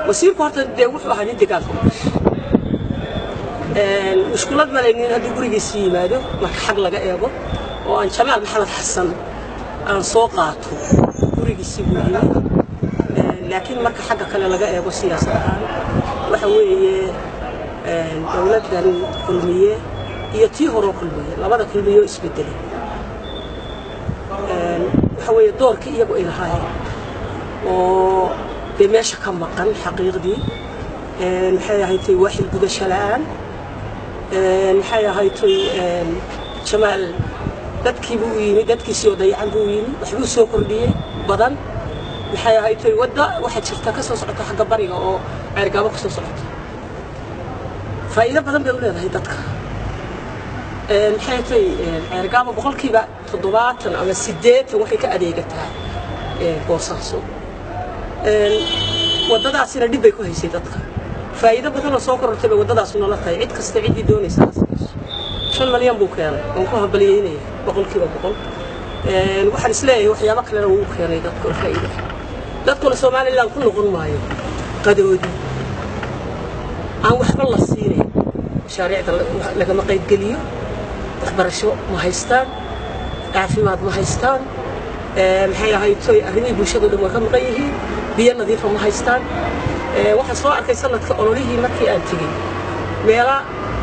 wasiirku horta dee wuxuu ahaa nin deegaanka u dhashay mushkulad malaynin haddii gurigiisi yimaado marka xag laga eego oo aan jamaal maxamed xasan aan soo qaato gurigiisi buu yimid laakiin marka xagga kale laga eego siyaasad ahaan waxa weeye dowladdan kulmiye iyo tii horoo kulmiye labada kulmiye oo isbedelay waxa weeye doorkii iyagu ay lahaayeen oo dee meesha ka maqan xaqiiqdii maxay ahaytay waaxil gudasho la'aan maxay ahaytay jamaal dadkiibuu u yimid dadkiisii oo dayacan buu u yimid waxbuu soo kordhiyey badan maxay ahaytay wadda waxaa jirta ka soo socota xagga bariga oo ceergaabo ka soo socota faa'iido badan bay u leedahay dadka maxay tay ceergaabo boqolkiiba toddobaatan ama siddeetan waxay ka adeegataa boosaaso waddadaasina dhib bay ku haysay dadka faa'iido badanoo soo korortay bay waddadaas noola tahay cid kasta ciddii doonaysa hasamayso shan malyan buu keenay waan ku hambalyeynaya boqolkiiba boqol waxaan isleeyahay waxyaabo kalena wuu keenay dadka oo faa'iida dadkuna somaliland ku noqon maayo qadoodi aan waxba la siinayn mashaariicda lagama qaybgeliyo waxbarasho ma haystaan caafimaad ma haystaan maxay ahaytoy arrimihii bulshado dhan way ka maqan yihiin biyo nadiifa ma haystaan waxaan soo arkay sanadka ololihii markii aan tegey meela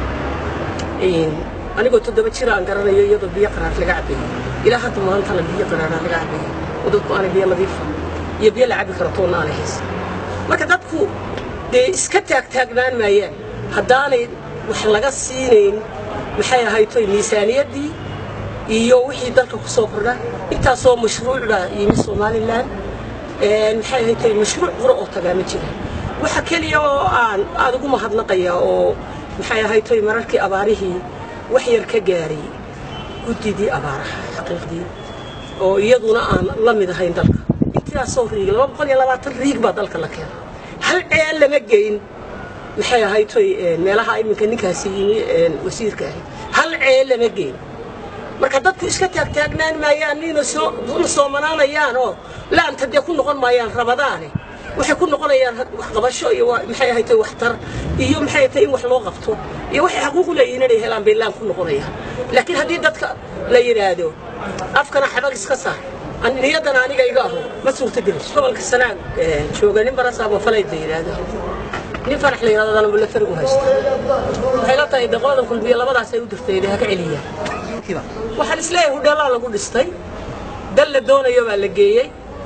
anigoo toddoba jira aan garanayo iyadoo biyo qaraar laga cabayo ilaa hadda maantana biyo qaraaraa laga cabayo oo dadku aanay biyo nadiifa iyo biyo la cabi karo toonna aanay haysan marka dadku dee iska taagtaagnaan maayaan haddaanay wax laga siinayn maxay ahaytoy miisaaniyaddii iyo wixii dalka ku soo kordha intaasoo mashruucda yimi somalilan maxay ahaytoy mashruuc qura oo tagaa ma jira waxa keliya oo aan aada ugu mahadnaqaya oo maxay ahaytoy mararkii abaarihii wax yar ka gaaray guddidii abaaraha xaqiiqdii oo iyaduna aan la mid ahayn dalka intaasoo riig laba boqol iyo labaatan riig baa dalka la keenay hal ceel lama geyn maxay ahaytoy meelaha iminka ninkaasi yimi wasiirka ahayd hal ceel lama geyn marka dadku iska taagtaagnaan maayaan nina soo soomanaanayaan oo laanta dee ku noqon maayaan rabadaane waxay ku noqonayaan waxqabasho iyo maxay ahaytay waxtar iyo maxay ahaytay in wax loo qabto iyo waxay xaquuq u leeyihiin inay helaan bay laan ku noqonayaan laakiin haddii dadka la yidhaahdo afkana xabag iska saar niyaddana aniga iga aho ma suurtagelis gobolka sanaag jooga nin barasaabo falayd la yidhaahdo nin farax la yidhahdana mulatarigu haysta waxay la tahay daqoodan kulmiye labadaas ay u dirtay ha ka celiyaan waxaan isleeyahay hudheelaa lagu dhistay dal la doonayo baa la geeyey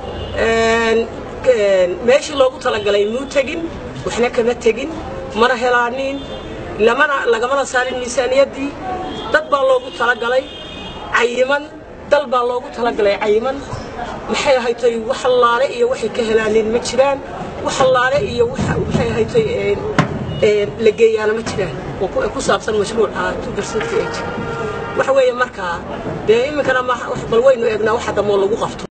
meeshii loogu talagalay muu tegin waxna kama tegin mana helaanin lamana lagamana saarin miisaaniyaddii dad baa loogu talagalay cayiman dal baa loogu talagalay cayiman maxay ahaytoy wax allaale iyo waxay ka helaanin ma jiraan wax allaale iyo maxay ahaytoy la geeyaana ma jiraan oo ku saabsan mashruuca two percent waxa weeye markaa dee iminkana bal waynu eegnaa waxa damoo lagu qabto